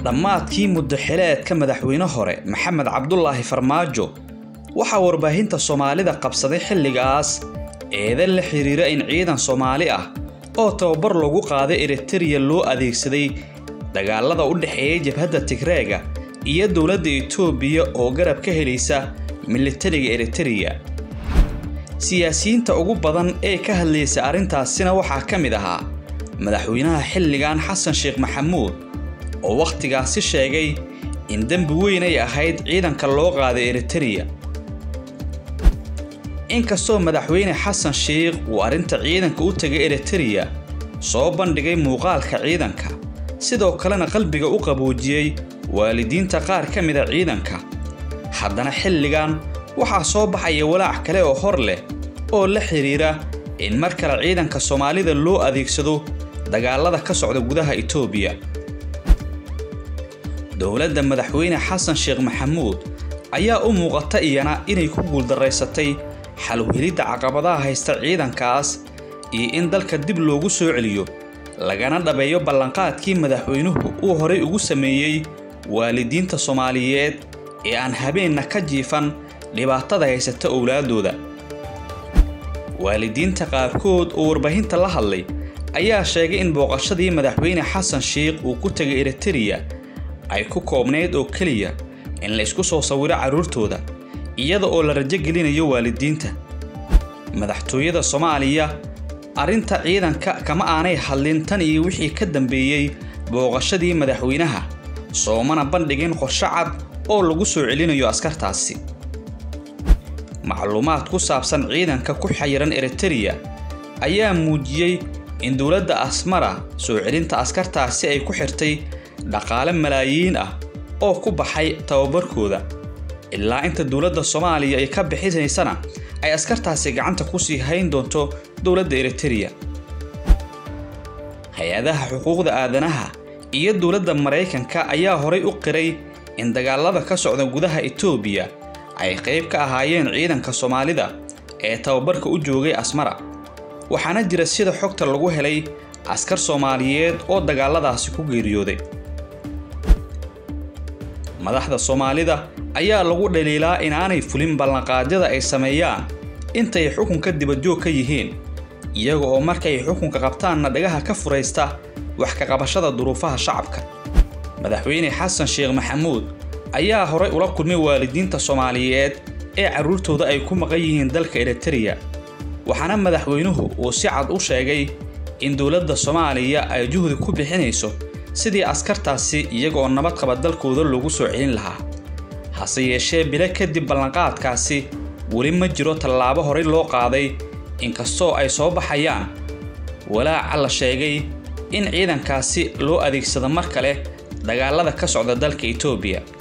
dhammaadkii muddaxileedka madaxweyne hore maxamed cabdulaahi farmaajo waxaa warbaahinta soomaalida qabsaday xilligaas eedan la xiriira in ciidan soomaali ah oo tababar loogu qaaday eritereya loo adeegsaday dagaalada u dhexeeya jabhadda tigreega iyo dowladda itoobiya oo garab ka helaysa militariga eritereya siyaasiyiinta ugu badan ee ka hadlaysa arrintaasina waxaa ka mid ahaa madaxweynaha xilligan xasan sheekh maxamuud oo wakhtigaasi sheegay in dembi weyn ay ahayd ciidanka loo qaaday eritereya inkastoo madaxweyne xasan sheikh uu arrinta ciidanka u tegay eritereya soo bandhigay muuqaalka ciidanka sidoo kalena qalbiga u qaboojiyey waalidiinta qaar ka mida ciidanka haddana xilligan waxaa soo baxaya walaac kale oo hor leh oo la xidhiira in mar kale ciidanka soomaalida loo adeegsado dagaalada ka socda gudaha itoobiya dowladda madaxweyne xasan sheekh maxamuud ayaa u muuqata iyana inay ku guuldaraysatay xalwhelidda caqabadaha haysta ciidankaas iyo in dalka dib loogu soo celiyo lagana dhabeeyo ballanqaadkii madaxweynuhu uu horay ugu sameeyey waalidiinta soomaaliyeed ee aan habeenna ka jiifan dhibaatada haysata owlaaddooda waalidiinta qaarkood oo warbaahinta la hadlay ayaa sheegay in booqashadii madaxweyne xasan sheikh uu ku tegay eritereya ay ku koobnayd oo keliya in la isku soo sawiro carruurtooda iyada oo la rajo gelinayo waalidiinta madaxtooyada soomaaliya arrinta ciidanka kama aanay hadlin tan iyo wixii ka dambeeyey booqashadii madaxweynaha soomana bandhigin qorshe cad oo lagu soo celinayo askartaasi macluumaad ku saabsan ciidanka ku xayiran eritereya ayaa muujiyey in dowladda asmara soo celinta askartaasi ay ku xirtay dhaqaale malaayiin ah oo ku baxay tababarkooda ilaa inta dowladda soomaaliya ay ka bixinaysana ay askartaasi gacanta kusii hayn doonto dowladda eritereya hay-adaha xuquuqda aadanaha iyo dowladda maraykanka ayaa horay u qiray in dagaalada ka socda gudaha itoobiya ay qayb ka ahaayeen ciidanka soomaalida ee tababarka u joogay asmara waxaana jira sida xogta lagu helay askar soomaaliyeed oo dagaaladaasi ku geeriyooday madaxda soomaalida ayaa lagu dhaliilaa inaanay fulin ballanqaadyada ay sameeyaan intay xukunka dibadjoog ka yihiin iyaga oo markay xukunka qabtaanna dhagaha ka furaysta wax ka qabashada duruufaha shacabka madaxweyne xasan sheekh maxamuud ayaa horay ula kulmay waalidiinta soomaaliyeed ee carruurtooda ay ku maqan yihiin dalka eritereya waxaana madaxweynuhu uu si cad u sheegay in dowladda soomaaliya ay juhdi ku bixinayso sidii askartaasi iyagaoo nabad qaba dalkooda loogu soo celin lahaa hase yeeshee bilo kadib ballanqaadkaasi weli ma jiro tallaabo horay loo qaaday inkastoo ay soo baxayaan walaaca la sheegay in ciidankaasi loo adeegsado mar kale dagaalada ka socda dalka itoobiya